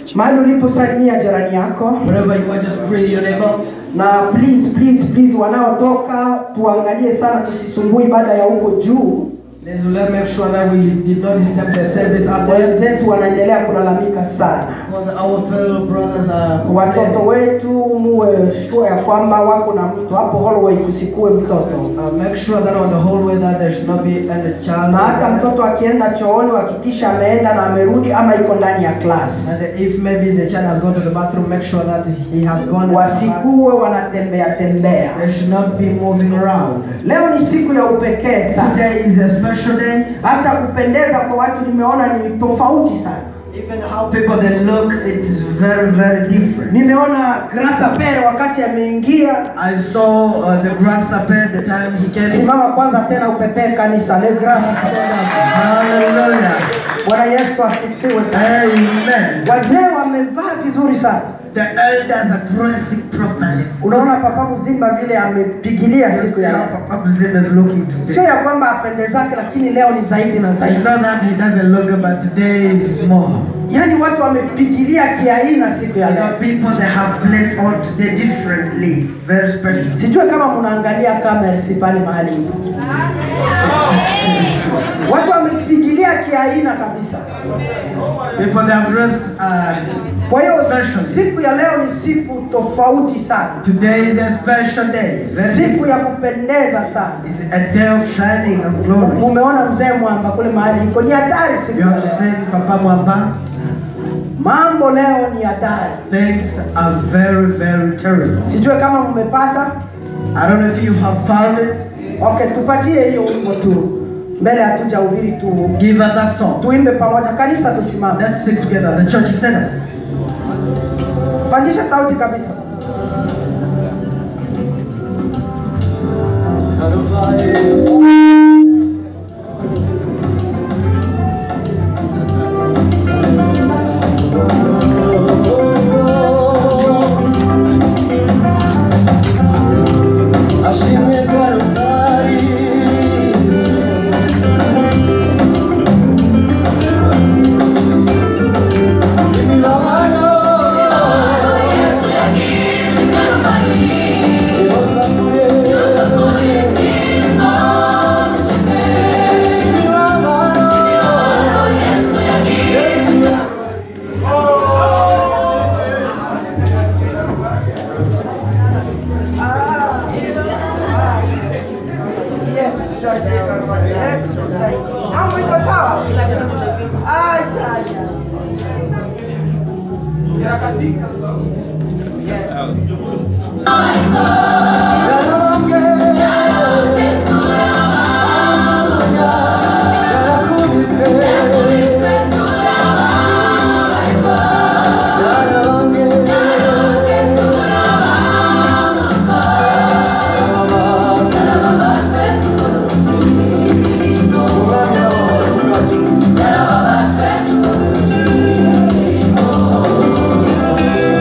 mahali uliposalimia jirani yako Wherever you are, just greet your neighbor. na please please please wanaotoka tuangalie sana tusisumbui baada ya huko juu Let's let make sure that we did not disturb the service out there. wenzetu wanaendelea kulalamika sana Well, our fellow brothers are watoto wetu muwe sure ya kwamba wako na mtu hapo hallway kusikue mtoto Uh, make sure that on the hallway that there should not be any child. na hata mtoto akienda chooni hakikisha ameenda na amerudi ama iko ndani ya class And if maybe the child has gone to the bathroom, make sure that he has gone. wasikuwe wanatembea tembea They should not be moving around. leo ni siku ya upekee sana Today is a special day. hata kupendeza kwa watu nimeona ni tofauti sana Even how people they look, it is very, very different. nimeona grasa pere wakati ameingia I saw uh, the Grand Sapet the time he came. simama kwanza tena upepee kanisa le grasa Hallelujah. bwana yesu asifiwe sana Amen. wazee wamevaa vizuri sana The elders are dressing properly. unaona papa mzimba vile amepigilia siku ya leo Papa Zim is looking sio today. ya kwamba apendezake lakini leo ni zaidi na It's zaidi not that he doesn't look good, but today is more. yaani watu wamepigilia kiaina siku ya The leo people they have placed all today differently, very special. sijue kama mnaangalia kamera si pale mahali ipo. watu wamepigilia kiaina kabisa People they have dressed. Uh, kwa hiyo Special. siku ya leo ni siku tofauti sana today is a special day. Very siku ya kupendeza sana It's a day of shining and glory. mumeona mzee mwamba kule mahali iko ni hatari siku You ya have leo seen Papa Mwamba. mambo leo ni hatari Things are very, very terrible. sijue kama mmepata I don't know if you have found it. okay tupatie hiyo wimbo tu mbele hatuja ubiri tu Give her that song. tuimbe pamoja kanisa tusimame Let's sing together. The church is stand up. pandisha sauti kabisa Ashimwe Karuvali Imibabaro Ihokakuye Imibabaro Yesu Mambo iko sawa? Ay, ay, ay. Thank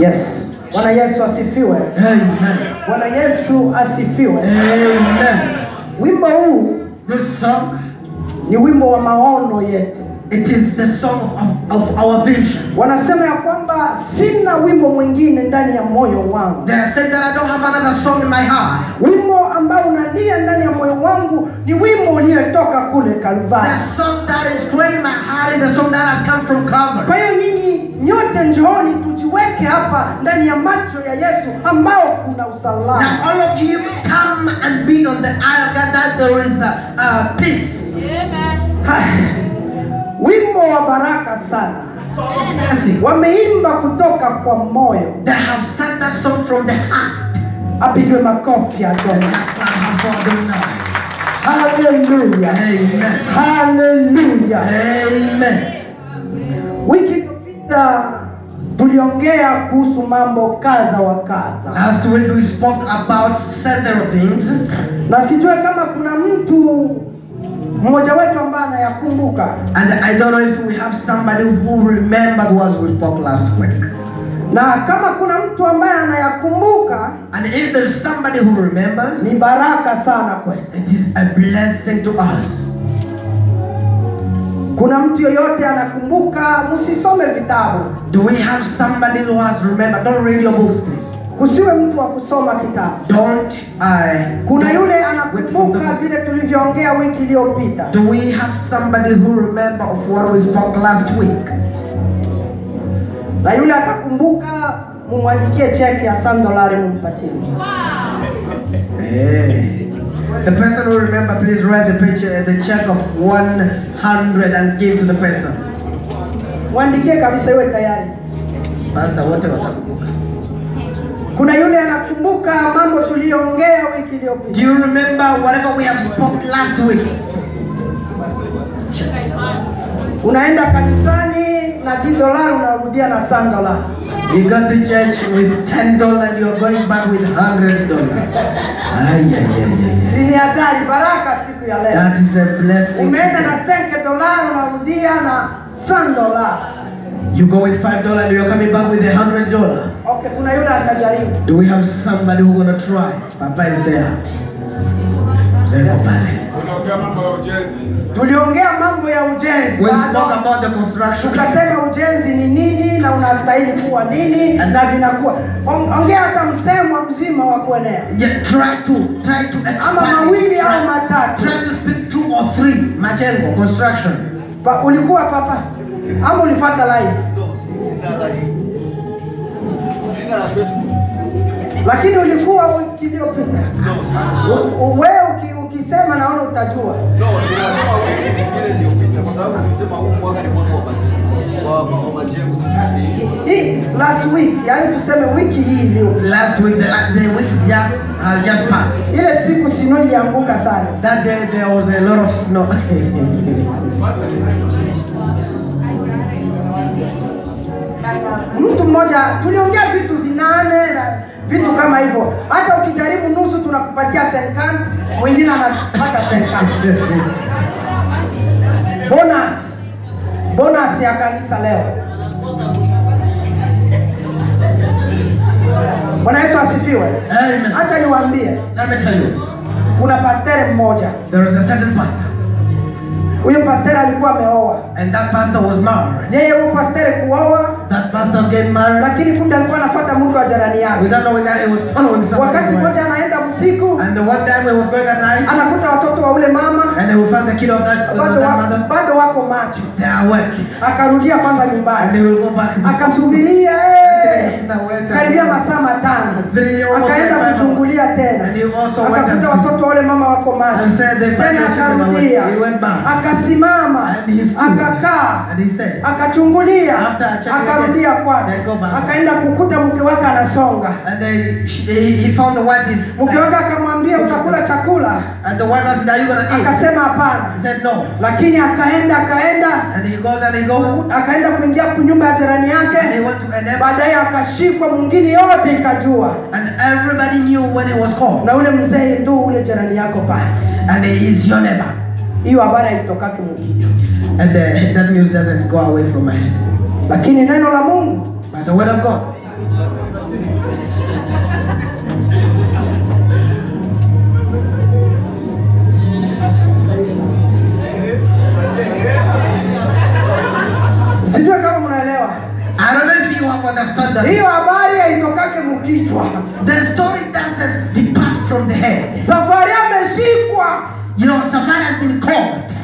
Yes. Bwana Yesu asifiwe. Amen. Bwana Yesu asifiwe. Amen. Wimbo huu This song, ni wimbo wa maono yetu. it is the song of, of our vision. Wanasema ya kwamba sina wimbo mwingine ndani ya moyo wangu. They are saying that I don't have another song in my heart. Wimbo ambao unalia ndani ya moyo wangu ni wimbo uliotoka kule Kalvari. The song that is growing my heart is the song that has come from Calvary. Kwa hiyo nyinyi nyote njooni tujiweke hapa ndani ya macho ya Yesu ambao kuna Now usalama. all of you come and be on the eye of God that there is a, a peace. Ha, Wimbo wa baraka sana. Mercy. Wameimba kutoka kwa moyo. They have sung that song from the heart. Apigwe makofi ya And Bwana. just clap her for them now. Haleluya. Amen. Haleluya. Amen. Wiki iliyopita tuliongea kuhusu mambo kadha wa kadha, Last week we spoke about several things. na sijue kama kuna mtu mmoja wetu ambaye anayakumbuka. And I don't know if we have somebody who remembered what we spoke last week. Na kama kuna mtu ambaye anayakumbuka, And if there's somebody who remembered, ni baraka sana kwetu. it is a blessing to us. Kuna mtu yoyote anakumbuka? Msisome vitabu, Do we have somebody who has remembered? Don't read your books, please. kusiwe mtu wa kusoma kitabu. Don't uh, Kuna yule wait for anakumbuka the vile tulivyoongea wiki iliyopita. Do we have somebody who remember of what we spoke last week? na yule atakumbuka, mumwandikie cheki ya sam dolari mumpatie. Hey. The person who remember, please write the picture, the check of 100 and give to the person. Mwandikie kabisa, iwe tayari. Pastor, wote watakumbuka. Kuna yule anakumbuka mambo tuliyoongea wiki iliyopita. Do you remember whatever we have spoke last week? Check. Unaenda kanisani na 10 dolari unarudia na sam dolari. You go to church with ten dollar and you're going back with hundred dollar. Ay, ay, ay, ay. Si ni hatari? Baraka siku ya leo. That is a blessing. Umeenda na today. 5 dolari unarudia na sam dolari. You go with five dollar and you're coming back with a hundred dollar. Okay, kuna yule atajaribu. Do we have somebody who gonna try? Papa is there. Mzee yuko pale. Unaongea mambo ya ujenzi. Tuliongea mambo ya ujenzi. We Bado spoke about the construction. tukasema ujenzi ni nini na unastahili kuwa nini na vinakuwa On- ongea hata msemo mzima wa kuenea Yeah, try to try to ama expand. mawili au Try, matatu try to speak two or three. Majengo construction. pa, ulikuwa papa ama ulifata live Sina live. Sina la Facebook. lakini ulikuwa wiki iliyopita No, sana. U- u- wewe uki, ukisema naona utajua No, ninasema wiki nyingine iliyopita kwa sababu nilisema huu mwaka ni mwaka wa majengo. Wa wa majengo sijui. hii last week yani tuseme wiki hii iliyo Last week, the, la- the week just has just passed. ile siku sino ilianguka sana That day there was a lot of snow. mtu mmoja tuliongea vitu vinane na vitu kama hivyo hata ukijaribu nusu tunakupatia senkant mwingine anapata senkant bonus bonus ya kanisa leo bwana yesu asifiwe Amen. hacha niwaambie Let me tell you, kuna pastere mmoja there is a certain pastor, huyo pastere alikuwa ameoa and that pastor was married. yeye huyo pastere kuoa That pastor get married lakini kumbe alikuwa anafuata mke wa jirani yake without knowing that he was following somebody's wakati wife. mmoja anaenda usiku And the one time he was going at night, anakuta watoto wa ule mama and they will find the kid of that, of bado, that wa, mother. bado wako macho They are awake, akarudia kwanza and nyumbani they will go back. akasubiria eh, Now wait a karibia minute. masaa matano Three, almost akaenda like five kuchungulia tena And he also went and akakuta see. watoto wa ule mama wako macho And said they find tena the children akarudia awake. He went back. akasimama And he stood. akakaa And he said, akachungulia After checking akarudia again, kwake they go back. akaenda kukuta mke wake anasonga and they, she, he, he found the wife is, mke wake akamwambia utakula chakula and the wife asked, are you gonna eat? akasema hapana He said, no. lakini akaenda akaenda And he goes and he goes, akaenda kuingia kunyumba ya jirani and he yake went to an neighbor, baadaye akashikwa mwingine yote ikajua and everybody knew when he was called. na ule mzee ndo ule jirani yako pale And he is your neighbor. hiyo habari haitokake mkichwa And uh, that news doesn't go away from my head. lakini neno la mungu But the word of God, been called.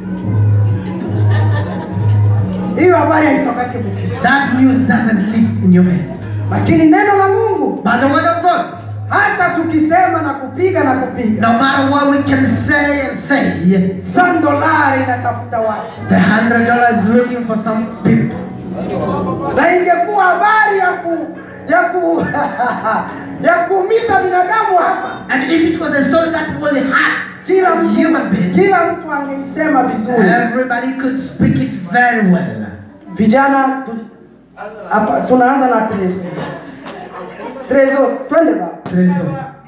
hiyo habari haitokake mkichwa That news doesn't live in your head. lakini neno la mungu But the word of God, hata tukisema na kupiga na kupiga no matter what we can say and say, san dolari inatafuta watu the hundred dollars is looking for some people. na ingekuwa habari ya ku ya ku ya kuumiza binadamu hapa And if it was a story that will hurt kila a mtu, human being, kila mtu angeisema vizuri everybody could speak it very well. vijana tu, hapa tunaanza na trezo trezo twende ba Trezo.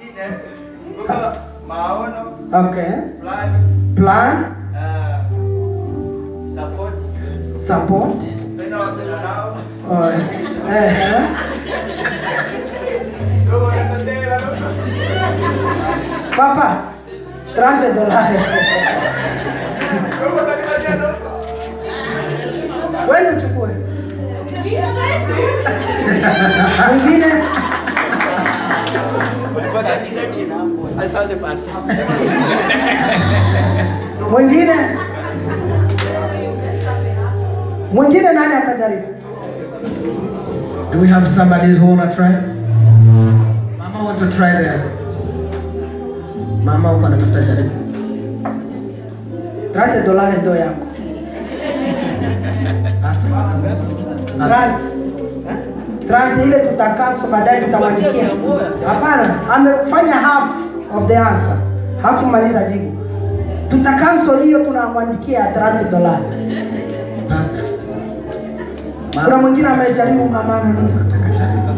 maono okay plan plan uh, support support penda wapenda nao oh, eh, eh. papa 30 dolari wende uchukue mwingine asante pastor mwingine mwingine nani atajaribu Do we have somebody who wanna try? Mama want to try there. Mama uko anatafuta jaribu. 30 dolari ndo yako Pastor. Pastor. Trant. Trant ile tutakaso baadaye tutamwandikia. Hapana, amefanya half of the answer. Hakumaliza jibu. Tutakaso hiyo tunamwandikia 30 dolari. Pastor. Kuna Mama mwingine amejaribu mama na nini? nataka jaribu.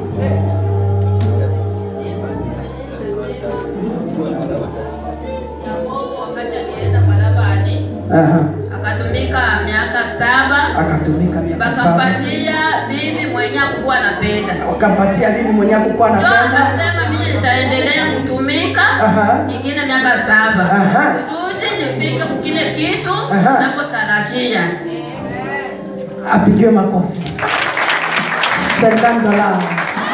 wakati alienda Parabani Aha. akatumika miaka saba Akatumika miaka saba. wakampatia bibi mwenye akukuwa anapenda Wakampatia bibi mwenye kukuwa jo anapenda. akasema mimi nitaendelea kutumika Aha. ingine miaka saba Aha. kusudi nifike kukile kitu Aha. nakotarajia Apigiwe makofi. 50 dolari.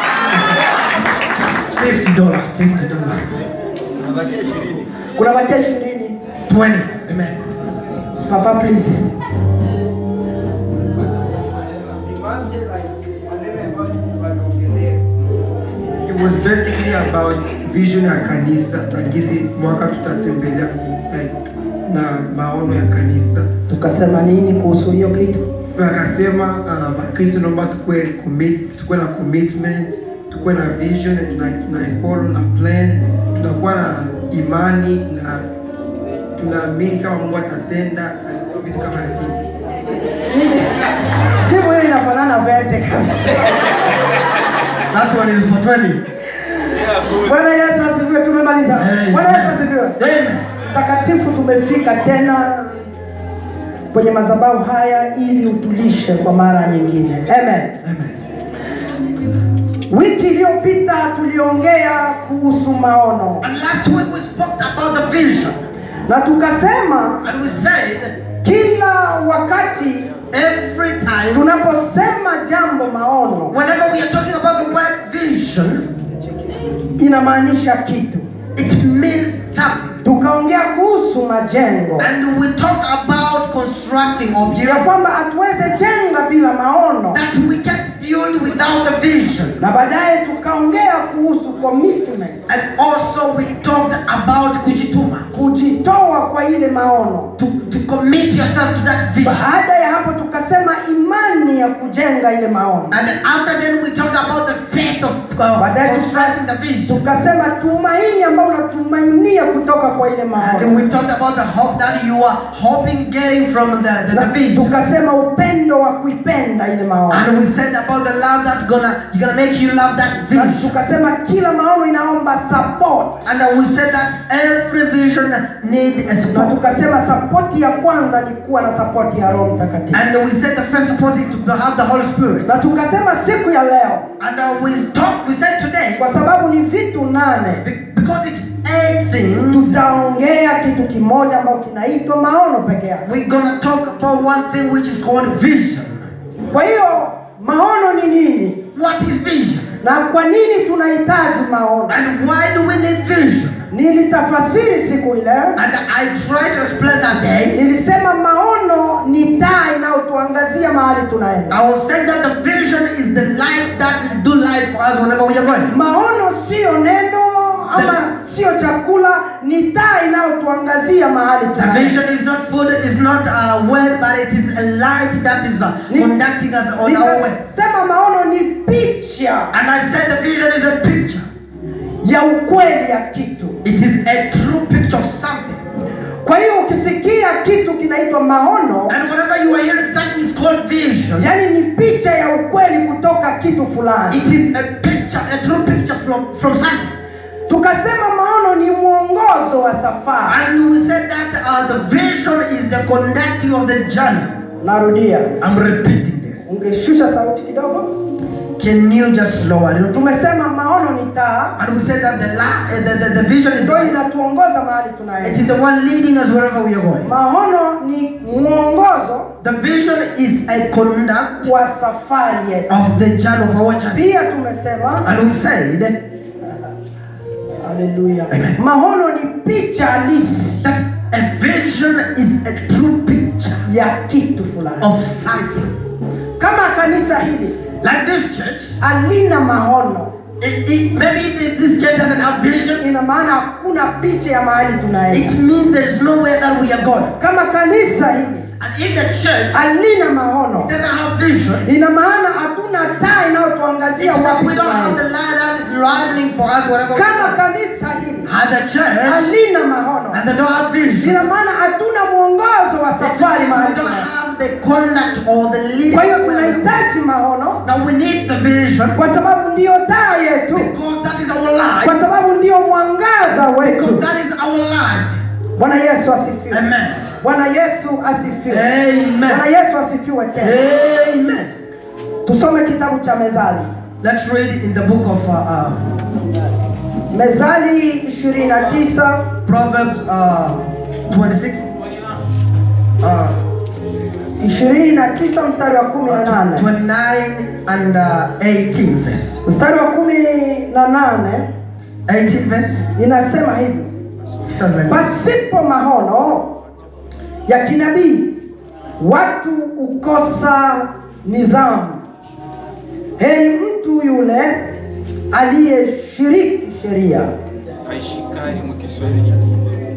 50 dollar, 50 dollar. nabakia ishirini Kuna bakia 20. 20. Amen. Papa please. It was basically about vision ya kanisa na gizi mwaka tutatembelea like, na maono ya kanisa. Tukasema nini kuhusu hiyo kitu? Na akasema uh, Wakristo naomba tukue commit, tukue na commitment, tukue na vision na na follow na plan, tunakuwa na imani na tunaamini kama Mungu atatenda na vitu kama hivi. Jibu hili inafanana vete kabisa. That one is for 20. Bwana Yesu asifiwe, tumemaliza. Amen. Bwana Yesu asifiwe. Amen. Takatifu, tumefika tena kwenye madhabahu haya ili utulishe kwa mara nyingine. Amen. Amen. Wiki iliyopita tuliongea kuhusu maono And last week we spoke about the vision. na tukasema And we said kila wakati every time, tunaposema jambo maono whenever we are talking about the word vision, inamaanisha kitu. it means something. Tukaongea kuhusu majengo And we talked about constructing or ya building kwamba hatuweze jenga bila maono, that we can build without the vision. na baadaye tukaongea kuhusu commitment, And also we talked about kujituma, kujitoa kwa ile maono. to, to commit yourself to that vision. Baada ya hapo tukasema imani ya kujenga ile maono, And then after then we talked about the faith of uh, baadaye constructing the vision. tukasema tumaini ambayo unatumainia kutoka kwa ile And maono, we talked about the hope that you are hoping getting from the, the, na the vision. tukasema upendo wa kuipenda ile maono, And we said about the love that gonna you gonna make you love that na vision. tukasema kila maono inaomba support, And uh, we said that every vision need a na support. tukasema sapoti ya kwanza ni kuwa na sapoti ya Roho Mtakatifu, And we said the first support is to have the Holy Spirit. na tukasema siku ya leo And uh, we talked, we said today, kwa sababu ni vitu nane be- because it's eight things, tutaongea kitu kimoja ambayo kinaitwa maono peke yake. we're gonna talk about one thing which is called vision. Kwa hiyo maono ni nini What is vision? na kwa nini tunahitaji maono? And why do we need vision? nilitafasiri siku ile and I tried to explain that day. nilisema maono ni taa inayotuangazia mahali tunaenda I was saying that the vision is the light that will do light for us whenever we are going. maono sio neno ama sio chakula ni taa inayotuangazia mahali The tunaenda vision is not food, is not a word, but it is a light that is uh, Ni- conducting us on our way. nikasema maono ni picha And I said the vision is a picture. ya ukweli ya kitu It is a true picture of something. kwa hiyo ukisikia kitu kinaitwa maono And whenever you are hearing something is called vision, yaani ni picha ya ukweli kutoka kitu fulani it is a picture, a true picture from, from something. tukasema maono ni mwongozo wa safari And we said that uh, the vision is the conducting of the journey. narudia I'm repeating this. ungeshusha sauti kidogo Can you just lower it? tumesema maono ni taa And we said that the, la- uh, the, the, the vision is ndio inatuongoza mahali it tunaenda is the one leading us wherever we are going. maono ni mwongozo The vision is a conduct wa safari yetu of the journey of our journey. pia tumesema And we said haleluya Amen. maono ni picha halisi that a vision is a true picture ya kitu fulani of something. kama kanisa hili Like this church, halina maono it, it, maybe if this church doesn't have vision, ina maana hakuna picha ya mahali tunaenda it means there is nowhere that we are going. kama kanisa hili And if the church halina maono doesn't have vision, ina maana hatuna taa inayotuangazia it means wapi we don't have tunaenda the light that is lightning for us wherever we kama go. kanisa hili And the church halina maono and they don't have vision. ina maana hatuna mwongozo wa It safari means mahali we don't tunaenda. have the conduct or the leading. kwa hiyo where we go. tunahitaji maono Now we need the vision kwa sababu ndiyo taa yetu because that is our light. kwa sababu ndiyo mwangaza Because wetu that is our light. bwana yesu asifiwe Amen. bwana yesu asifiwe bwana Amen. yesu asifiwe tena Amen. tusome kitabu cha mezali Let's read in the book of uh, uh, mezali 29 Proverbs uh, 26. Uh, 29 mstari wa 18 29 and uh, 18 verse. mstari wa 18 18 verse. inasema hivi It says like this. pasipo maono ya kinabii watu ukosa nidhamu heri mtu yule aliyeshiriki sheria aishikaye mu Kiswahili nyingine.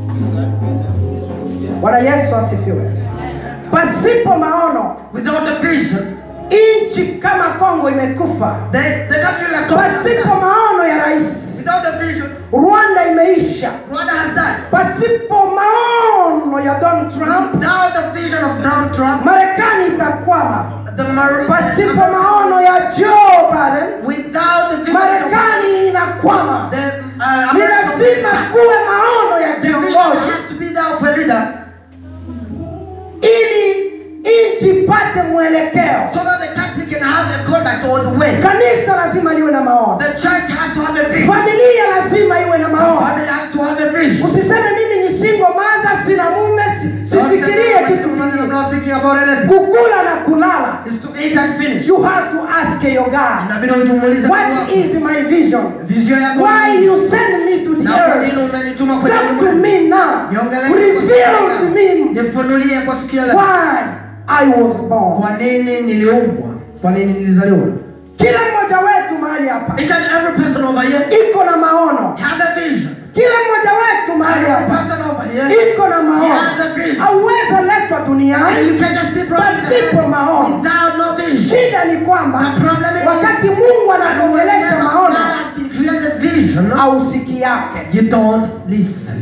bwana yesu asifiwe pasipo maono Without the vision, nchi kama kongo imekufa the, the country like Congo has pasipo died. maono ya rais Without the vision, rwanda imeisha Rwanda has died. pasipo maono ya donald trump Without the vision of Donald Trump, marekani itakwama the Mar- pasipo maono ya joe biden without the vision of marekani inakwama the, uh, ni American lazima president, kuwe maono ya the vision kiongozi has to be there of a leader ili nchi ipate mwelekeo so that the country can have a conduct or the way. kanisa lazima liwe na maono The church has to have a vision. familia lazima iwe na The maono family has to have a vision. usiseme mimi ni single maza sina mume si- sifikirie kitu I'm kingine not thinking about anything. kukula na kulala It's to eat and finish. you have to ask your god Inabidi ujimuulize what Mungu wako. is my vision Vision yako why ni nini? you send me to the Na kwa nini earth umenituma kwenye talk to ulimwengu? me now Niongeleshe kwa reveal sikia to leo. me Nifunulie kwa sikia leo. why i was born Kwa nini niliumbwa? Kwa nini nilizaliwa? kila mmoja wetu mahali hapa Each and every person over here iko na maono has a vision. kila mmoja wetu mahali Every hapa person over here iko na maono has a vision. hauwezi letwa And duniani you can just be pasipo promised maono without no vision. shida ni kwamba The problem is wakati mungu anakuongelesha God maono has been created vision. ausiki yake You don't listen.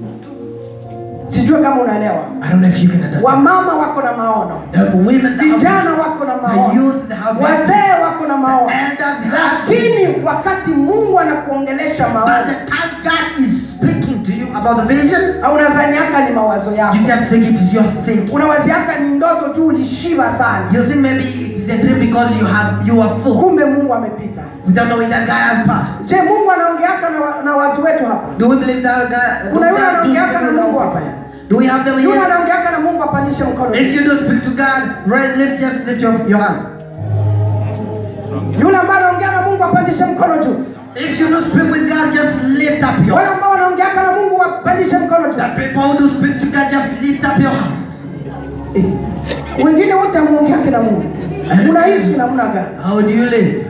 sijue kama unaelewa I don't know if you can understand. wamama wako na maono The women that vijana have wako na the maono youth that have vision. wazee wako na maono elders have lakini wakati mungu anakuongelesha But maono the time God is speaking to you about the vision, au unazaniaka ni mawazo yako you just think it is your thinking. unawaziaka ni ndoto tu ulishiba sana You think maybe it is a dream because you have you are full kumbe mungu amepita without knowing that God has passed. je mungu anaongeaka na, wa, na watu wetu hapa Do we believe that God? Do Kuna yule God do anaongeaka speak na with Mungu our hapa. people? Do we have them yule here? anaongeaka na mungu apandishe mkono If you do speak to God, right, lift just lift your, your hand. yule ambaye anaongea na mungu apandishe mkono juu If you don't speak with God, just lift up your wale ambao wanaongeaka na mungu wapandishe mkono tu The people who do speak to God, just lift up your hands. Eh, wengine wote amuongeake na mungu unaishi namna gani How do you live?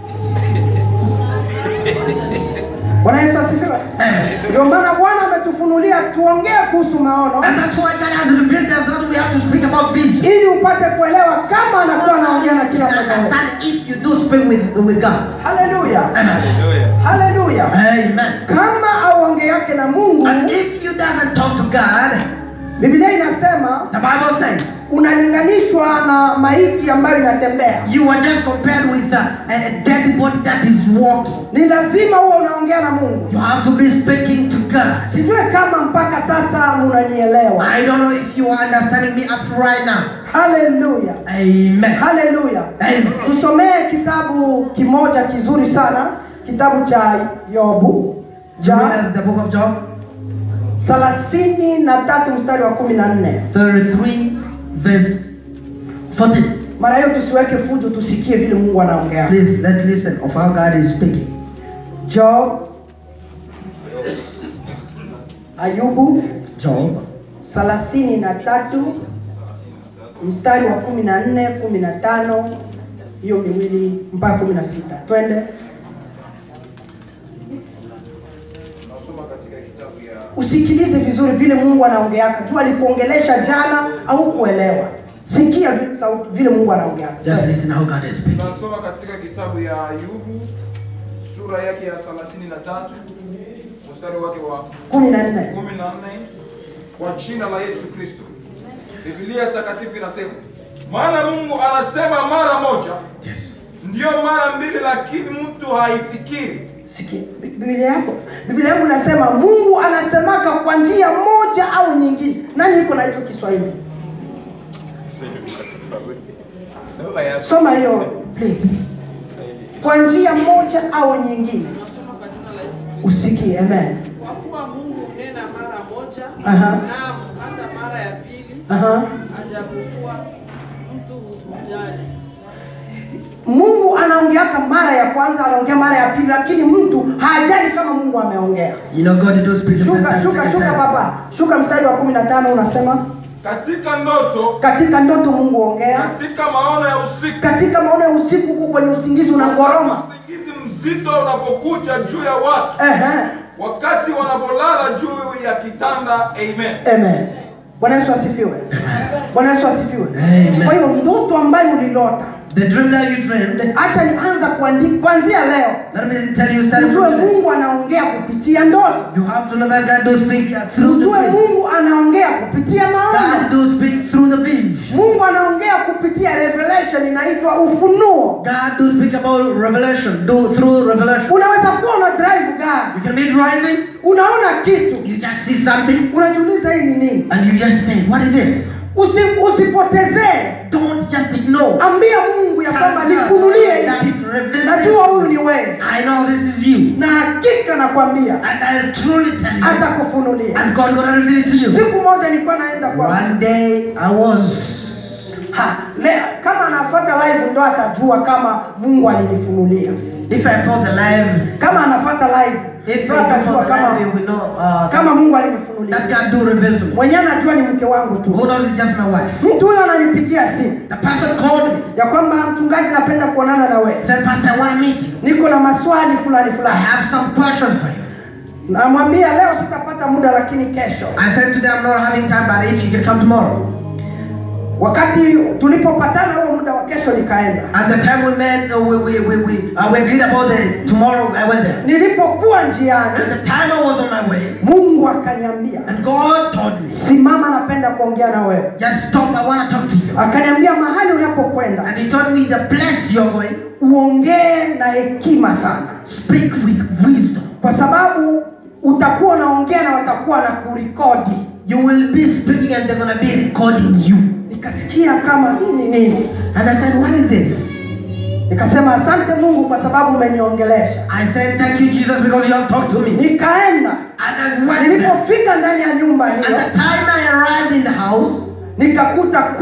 bwana yesu asifiwe ndio maana bwana ametufunulia tuongee kuhusu maono And that's why God has revealed us that we have to speak about vision. ili upate kuelewa kama anakuwa anaongea na kila You can mmoja wetu. understand if you do speak with, with God. haleluya Amen. Haleluya. haleluya Amen. kama auongeake na mungu And if you doesn't talk to God, biblia inasema the Bible says unalinganishwa na maiti ambayo inatembea you are just compared with a, a dead body that is walking. ni lazima huwa unaongea na mungu You have to be speaking to God. sijue kama mpaka sasa munanielewa I don't know if you are understanding me up to right now. haleluya Amen. haleluya Amen. tusomee kitabu kimoja kizuri sana kitabu cha yobu Join ja us the book of Job, thelathini na tatu mstari wa kumi na nne 33, verse 14. mara hiyo tusiweke fujo tusikie vile mungu anaongea Please let's listen of how God is speaking. job ayubu Job thelathini na tatu mstari wa kumi na nne kumi na tano hiyo miwili mpaka kumi na sita twende Nasoma katika kitabu ya usikilize vizuri vile mungu anaongeaka juu alikuongelesha jana au kuelewa sikia vi- sauti- vile mungu anaongeaka Just listen how God is speaking. tunasoma katika kitabu ya Ayubu sura yake ya 33 mstari wake wa kumi na nne 14 kwa jina la Yesu Kristo. Biblia takatifu inasema, maana Mungu anasema mara moja, Yes. ndiyo mara mbili, lakini mtu haifikiri. sikia Bi- biblia yako biblia yangu inasema mungu anasemaka kwa njia moja au nyingine nani iko na hicho kiswahili Kiswahili ni tofauti. Soma yako. soma hiyo please Kiswahili. kwa njia moja au nyingine Nasoma kwa jina la Yesu Kristo. usikie amen Kwa kuwa Mungu hunena mara moja, Aha. naam hata mara ya pili, Aha. ajapokuwa mtu hujali. mungu anaongeaka mara ya kwanza anaongea mara ya pili lakini mtu hajali kama mungu ameongea You know God did not speak the first shuka time, shuka second shuka time. baba shuka mstari wa kumi na tano unasema Katika ndoto, katika ndoto mungu ongea katika maono ya usiku, katika maono ya usiku huko kwenye usingizi unangoroma usingizi mzito unapokuja juu ya watu, Ehe. wakati wanapolala juu ya kitanda. Amen. amen bwana yesu asifiwe bwana yesu asifiwe Amen. kwa hiyo ndoto ambayo ulilota The dream that you dreamed, hacha nianza kuandika kuanzia leo let me tell you starting ujue from today. mungu anaongea kupitia ndoto You have to know that God does speak uh, through the ujue dream. mungu anaongea kupitia God maono does speak through the vision. mungu anaongea kupitia revelation inaitwa ufunuo God does speak about revelation, do through revelation. unaweza kuwa una drive gari You can be driving, unaona kitu you just see something, unajiuliza hii ni nini and you just say, What is this? Usi, usipotezee Don't just ignore. ambia mungu ya kwamba nifunulie That hii is kitu. revelation. najua huyu ni wewe I know this is you. na hakika nakwambia And I truly tell you, atakufunulia and God gonna reveal it to you. siku moja nilikuwa naenda kwa One day I was ha, le, kama anafuata live ndo atajua kama mungu alinifunulia if I felt alive, kama anafuata live if ndo I atajua felt kama alive, we know uh, kama mungu alinifunulia that God do reveal to me. mwenyewe anajua ni mke wangu tu Who knows it's just my wife? mtu huyo ananipigia simu The person called me, ya kwamba mchungaji napenda kuonana na wewe said, Pastor, I want to meet you. niko na maswali fulani I fulani have some questions for you. namwambia leo sitapata muda lakini kesho I said to them, I'm not having time, but if you can come tomorrow. wakati tulipopatana huo muda wa kesho nikaenda And the time we met, uh, we, we, we, we, uh, we agreed about the tomorrow, I went there. nilipokuwa njiani And the time I was on my way, mungu akaniambia and God told me, simama napenda kuongea na wewe just stop, I want to talk to you. akaniambia mahali unapokwenda And he told me the place you're going, uongee na hekima sana speak with wisdom. kwa sababu utakuwa unaongea na watakuwa na kurikodi You will be speaking and they're going to be recording you. nikasikia kama hii ni nini And I said, what is this? nikasema asante mungu kwa sababu umeniongelesha I said, thank you, Jesus, because you have talked to me. nikaenda And I went there. nilipofika ndani ya nyumba At hiyo the time I arrived in the house, nikakuta kweli iko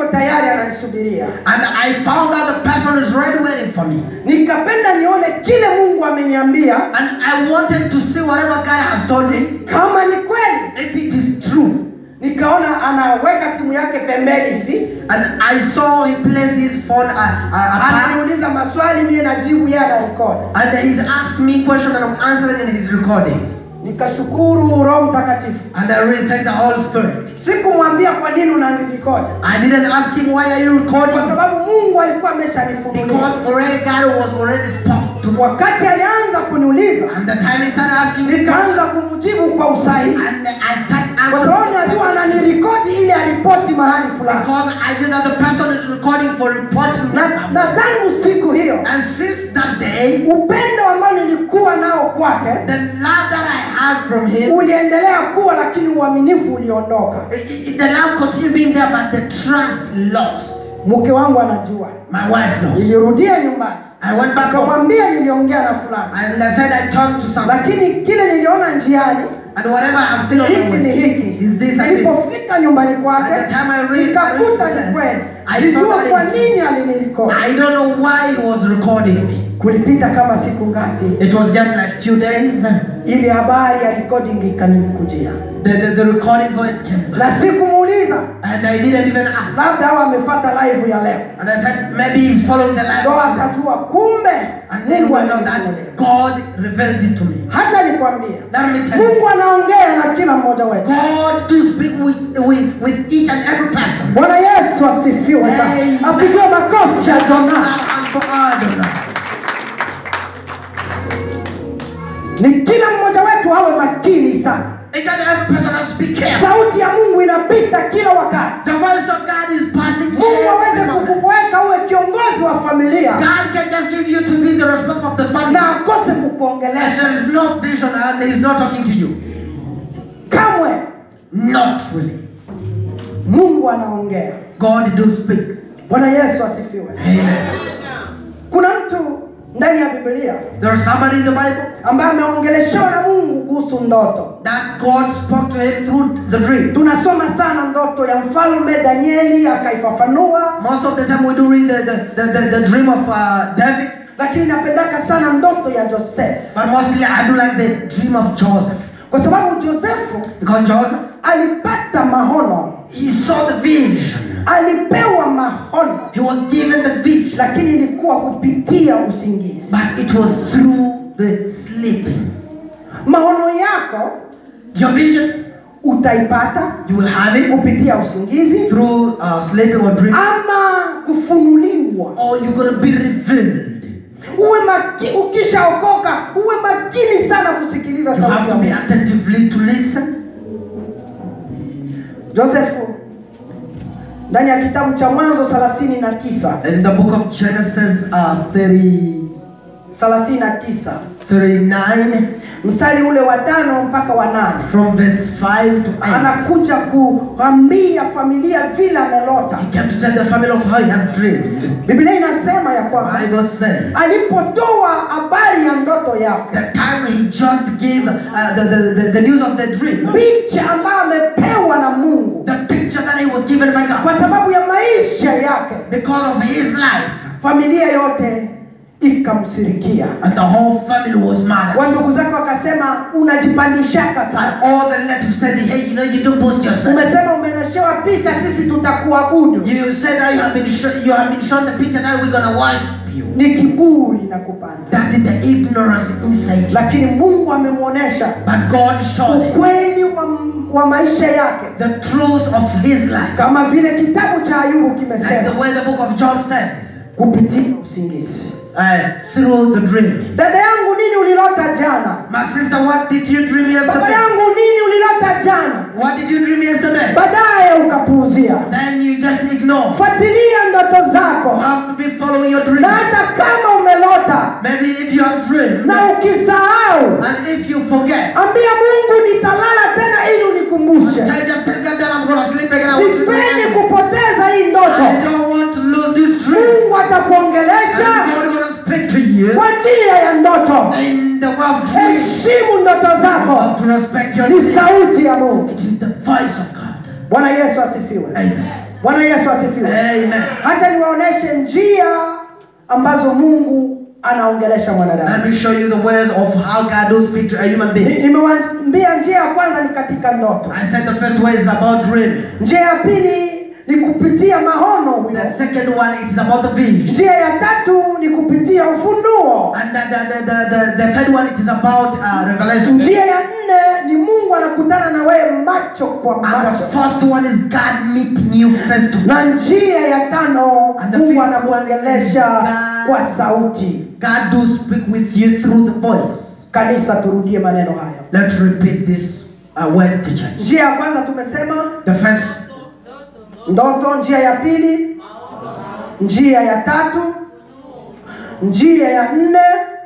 yuko tayari ananisubiria. And I found out the person is ready waiting for me. Nikapenda nione kile Mungu ameniambia, And I wanted to see whatever God has told him, kama ni kweli. if it is true. Nikaona anaweka simu yake pembeni hivi, And I saw he placed his phone uh, uh, apart. ananiuliza maswali, mie najibu, yeye anarekodi. And he's asked me question and I'm answering in his recording. Nikashukuru Roho Mtakatifu. And I really thank the Holy Spirit. Sikumwambia kwa nini unanirekodi, I didn't ask him why are you recording? kwa sababu Mungu alikuwa ameshanifunulia. Because already God was already spoke to me. Wakati alianza kuniuliza, And the time he started asking me nikaanza kumjibu kwa usahihi, and I started kwa sababu answering. najua ananirekodi ili aripoti mahali fulani. Because I knew that the person is recording for reporting me Na, something. na tangu siku hiyo And since that day, upendo ambao nilikuwa nao kwake the love that I have from him, uliendelea kuwa, lakini uaminifu uliondoka. i- i- the love continued being there, but the trust lost. Mke wangu anajua, My wife knows. nilirudia nyumbani I went back home akamwambia niliongea na fulani, and I said I talked to someone. lakini kile niliona njiani And whatever I have seen on the hiki ni way hiki. is this and this. Nilipofika nyumbani kwake At the time I read- nikakuta I read ni the kweli, I sijua found that kwa it is- nini alinirekodi. I don't know why he was recording me. Kulipita kama siku ngapi, It was just like few days. ili habari ya recording ikanikujia, The, the, the recording voice came back. na sikumuuliza, And I didn't even ask. labda au amefuata live ya leo, And I said, maybe he's following the life. ndo akajua kumbe And then Mungu we know amenifunulia. that God revealed it to me. Hata nikwambia, Let me tell you. Mungu anaongea na kila mmoja wetu. God do speak with, with, with each and every person. Bwana Yesu asifiwe sana, Amen. apigiwe makofi ya Just Jona. now and for Adonai. Ni kila mmoja wetu awe makini sana. Each and every person has to be careful. Sauti ya Mungu inapita kila wakati. The voice of God is passing. Mungu aweze every moment. kukuweka uwe kiongozi wa familia God can just give you to be the responsible of the family. na akose And kukuongelesha there is no vision and he's not talking to you. kamwe. Not really. Mungu anaongea. God do speak. Bwana Yesu asifiwe. Amen. Kuna mtu ndani ya Biblia There is somebody in the Bible ambaye ameongeleshewa na Mungu kuhusu ndoto. that God spoke to him through the dream. Tunasoma sana ndoto ya mfalme Danieli akaifafanua, Most of the time we do read the, the, the, the, the dream of uh, David, lakini napendaka sana ndoto ya Joseph but mostly I do like the dream of Joseph. kwa sababu Josefu Because Joseph, alipata mahono, he saw the vision. alipewa mahono, He was given the vision, lakini ilikuwa kupitia usingizi. but it was through the sleeping. Maono yako Your vision, utaipata you will have it kupitia usingizi through uh, sleeping or dreaming, ama kufunuliwa. or you're going to be revealed. Uwe maki, ukishaokoka uwe makini sana kusikiliza You sauti have ya to be Mungu. attentively to listen. Josefu ndani ya kitabu cha Mwanzo 39 In the book of Genesis uh, 30, 39 39, mstari ule wa tano mpaka wa nane from verse 5 to 8. anakuja kuambia familia vile amelota. He came to tell the family of how he has dreams. Biblia inasema ya kwamba Bible says alipotoa habari ya ndoto yake, the time he just gave uh, the, the, the, the news of the dream, picha ambayo amepewa na Mungu the picture that he was given by God, kwa sababu ya maisha yake, because of his life, familia yote ikamsirikia. and the whole family was mad. Wa ndugu zake wakasema, unajipandishaka And sana, all the relatives said, hey, you know, you don't boast yourself. umesema umeonyeshewa picha, sisi tutakuabudu. You said that you have been shown, you have been shown the picture that we're gonna worship you. Ni kiburi na kupanda, That is the ignorance inside you. lakini Mungu amemwonyesha But God showed him ukweli wa, wa maisha yake, the truth of his life. kama vile kitabu cha Ayubu Like kimesema, the way the book of Job says, kupitia usingizi. uh, through the dream. Dada yangu, nini ulilota jana? My sister, what did you dream Baba yesterday? yangu, nini ulilota jana? What did you dream yesterday? Baadaye ukapuuzia. Then you just ignore. Fuatilia ndoto You zako, have to be following your dream. na hata kama umelota Maybe if you have dreamed na ukisahau, and if you forget, ambia Mungu nitalala tena ili unikumbushe. I just tell God that I'm gonna sleep again. I want to Sipendi dream. kupoteza hii I ndoto. don't want to lose this dream. Mungu atakuongelesha And God gonna speak to you kwa njia ya ndoto. in the way of dream. Heshimu ndoto You zako, have to respect your ni dream. sauti ya Mungu. It is the voice of God. Bwana Yesu asifiwe. Amen. bwana yesu asifiwe Amen. hacha niwaoneshe njia ambazo mungu anaongelesha mwanadamu Let me show you the ways of how God will speak to a human Ni- being. nimewaambia njia ya kwanza ni katika ndoto I said the first way is about dreaming. njia ya pili ni kupitia maono huyo The second one it is about the vision. njia ya tatu ni kupitia ufunuo And the, the, the, the, the third one it is about uh, revelation. njia ya nne ni mungu anakutana na wewe macho kwa And the macho fourth one is God meeting you face to face. na njia ya tano And the mungu fifth one anakuongelesha is kwa God. sauti God do speak with you through the voice. kanisa turudie maneno haya Let's repeat this uh, word to church. njia ya kwanza tumesema The first, ndoto njia ya pili njia ya tatu njia ya nne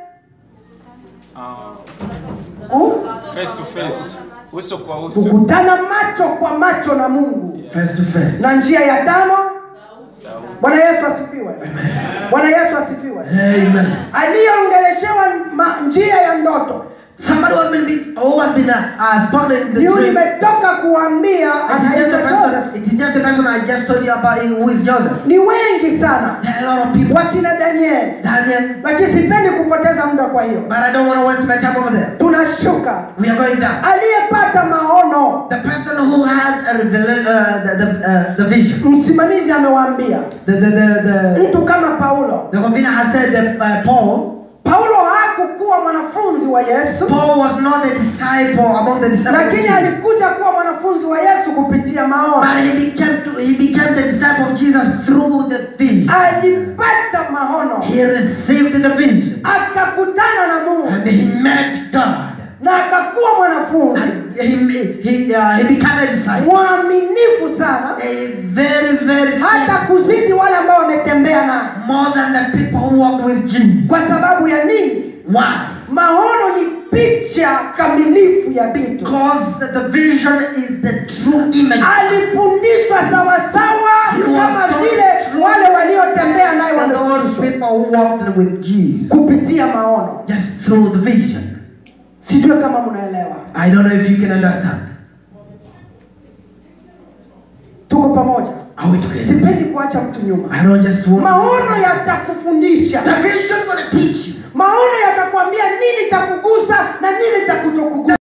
ku- face to face, uso kwa uso. kukutana macho kwa macho na mungu face to face. na njia ya tano bwana yesu asifiwe bwana yesu asifiwe Amen. aliyeongeleshewa ma- njia ya ndoto Somebody who has been, who has been uh, uh, spoken in the ni dream. nimetoka kuambia It is, just the anaitwa person, Joseph. it is just the person I just told you about who is Joseph. ni wengi sana There are a lot of people. wakina danieli Daniel, lakini sipendi kupoteza muda kwa hiyo but I don't want to waste my time over there. tunashuka We are going down. aliyepata maono The person who had a revel- uh, the, the, uh, the vision, msimamizi amewaambia the, the, the, the, mtu kama paulo the Ravina has said that uh, Paul, paulo hakukuwa mwanafunzi wa yesu Paul was not the disciple among the disciples. of lakini Jesus. alikuja kuwa mwanafunzi wa yesu kupitia maono But he became, to, he became the disciple of Jesus through the vision. alipata maono He received the vision akakutana na mungu and he met God. na akakuwa mwanafunzi And he, he, uh, he became a disciple. mwaminifu sana A very, very hata faithful, kuzidi wale ambao wametembea naye more than the people who walked with Jesus. kwa sababu ya nini Why? maono ni picha kamilifu ya vitu Because the vision is the true image. alifundishwa sawasawa He was kama taught vile true wale waliotembea naye and those wamefundishwa people who walked with Jesus. kupitia maono Just through the vision. sijue kama mnaelewa I don't know if you can understand. tuko pamoja Are we together? sipendi kuacha mtu nyuma I don't just want maono yatakufundisha The vision gonna teach you. maono yatakwambia nini cha kugusa na nini cha kutokugusa